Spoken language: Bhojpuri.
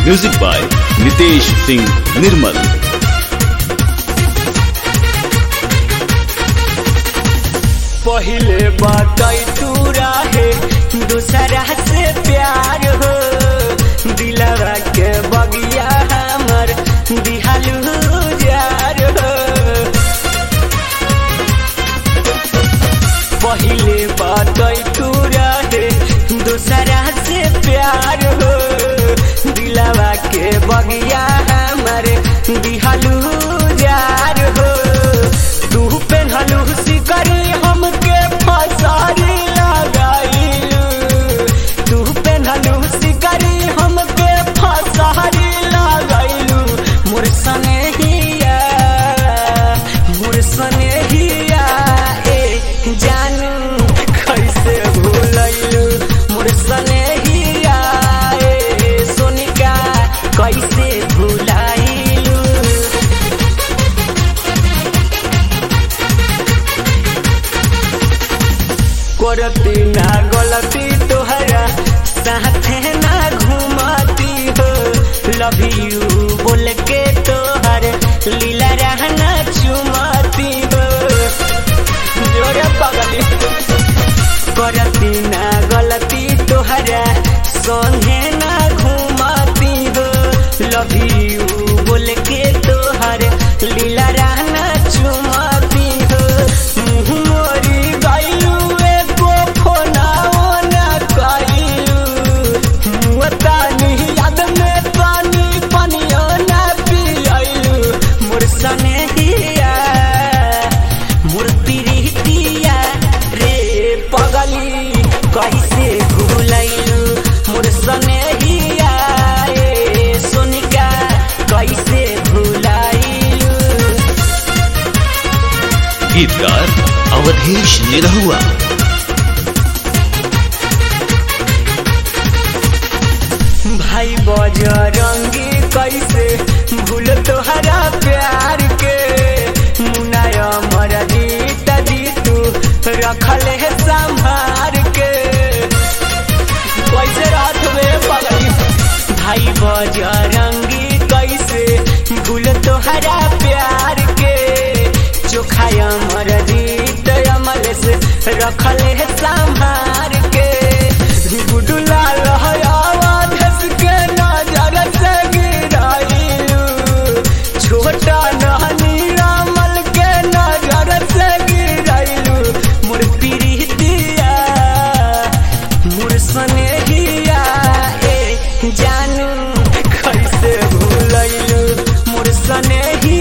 म्यूजिक बाय नितेश सिंह निर्मल पहिले बताई तू रहे दूसरा से प्यार हो दिलवा के बगिया हमर दिहालू जार हो पहिले बताई तू रहे दूसरा से प्यार हो दिलवा के बगिया हमर दिहालू जार हो तू पेन्हलू सिकरी हमके फसारी लगाइलू तू पेन्हलू सिकरी हमके फसारी लगाइलू मोर सने हिया मोर सने हिया ए जानू कैसे भूलैलू मोर सने हिया ए सोनिका कैसे भूलाइलू करती ना गलती तोहरा साथे ना घुमाती हो लव यू बोल के तोहर लीला रहना चुमाती हो जोरे पगली करती ना गलती तोहरा संगे ना घुमाती हो लव यू बोल के तोहर लीला रहना चुमाती हो मुँह मोरी गइलू एको फोनाओ ना कइलू मुँह तानी याद में पानी पनियो ना पियलू मोर सने हिया मोर प्रीतिया रे पगली कैसे भूलैलू मोर सने हिया ए सोनिका कैसे भूलाइलू गीतकार अवधेश निरहुआ भाई बजरंगी कैसे भूल तोहरा प्यार के मुनाया मर जीत जीतू रखल है संभार के कैसे रात में पगली भाई बजरंगी कैसे भूल तोहरा प्यार के चोखा अमर जीत अमल से रखल है संभार के गुडुला आवाज के नजर से गिराइलू छोटा नहनी रामल के नजर से गिराइलू मोर प्रीतिया मोर स्नेहिया ए जानू कैसे भूलैलू मोर स्नेहिया